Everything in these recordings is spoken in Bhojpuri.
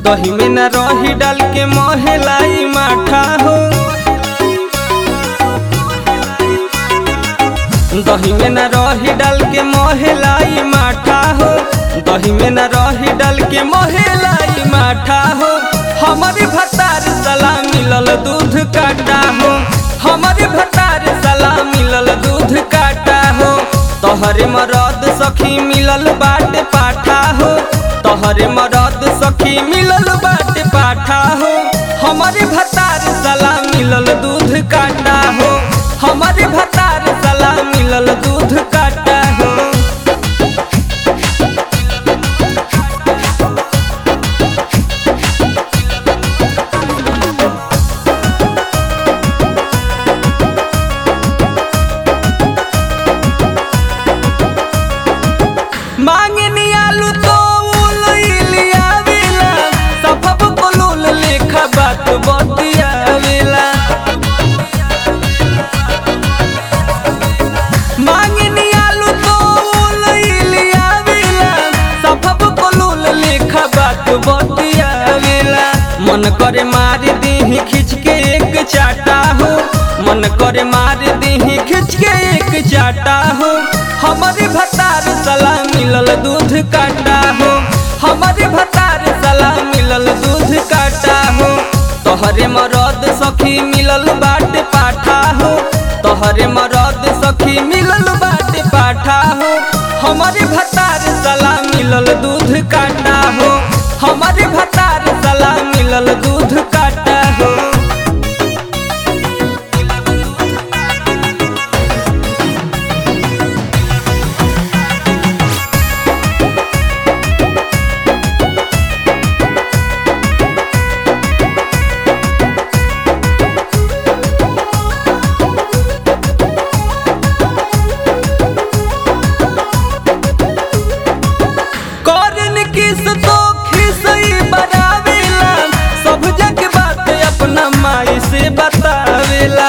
दही में न रही डाल के मोहलाई माठा हो दही में न रही डाल के मोहलाई माठा हो दही में न रही डाल के मोहलाई माठा हो हमारी भतार सला मिलल दूध काटा हो हमारी भतार सला मिलल दूध काटा हो तोहरे मरद सखी मिलल बाटे पाठा हो तोहरे मरद सखी मिलल बाटे पाठा हो हमारे भतार सला मिलल दूध काटा हो हमारे भतार सला मिलल दूध काटा हो मांगनी आलू तो उलिया वेला सफब कोलुल लेखा बात बतिया वेला मांगनी आलू तो उलिया वेला सफब कोलुल लेखा बात बतिया वेला मन करे मार दीही खिंच के एक चाटा हो मन करे मार दीही खिंच के एक चाटा हो हमारे भतार सला मिलल दूध काटा हो हमारे भतार सला मिलल दूध काटा हो तोहरे मरद सखी मिलल बाटे पाठा हो तोहरे मरद सखी मिलल बाटे पाठा हो हमारे भतार सला मिलल दूध काटा हो हमारे भतार सला मिलल दूध काटा हो करन किस तो खिसई बनावेला सब जग बात अपना माई से बतावेला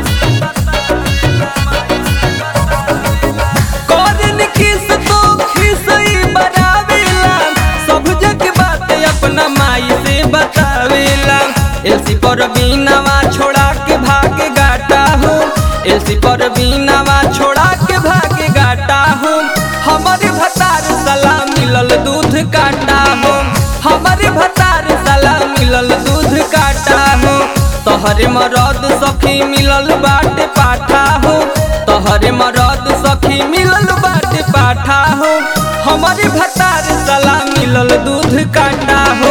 करन किस तो खिसई बनावेला सब जग बात अपना माई से बतावेला एलसी पर बीनावा छोड़ा के भाग गाटा हो एलसी पर बीनावा छोड़ा के भाग गाटा हो हमारे भतार सला मिलल दूध काटा हो हमारे भतार सला मिलल दूध काटा हो तोहरे मरद सखी मिलल बाटे पाठा हो तोहरे मरद सखी मिलल बाटे पाठा हो हमारे भतार सला मिलल दूध काटा हो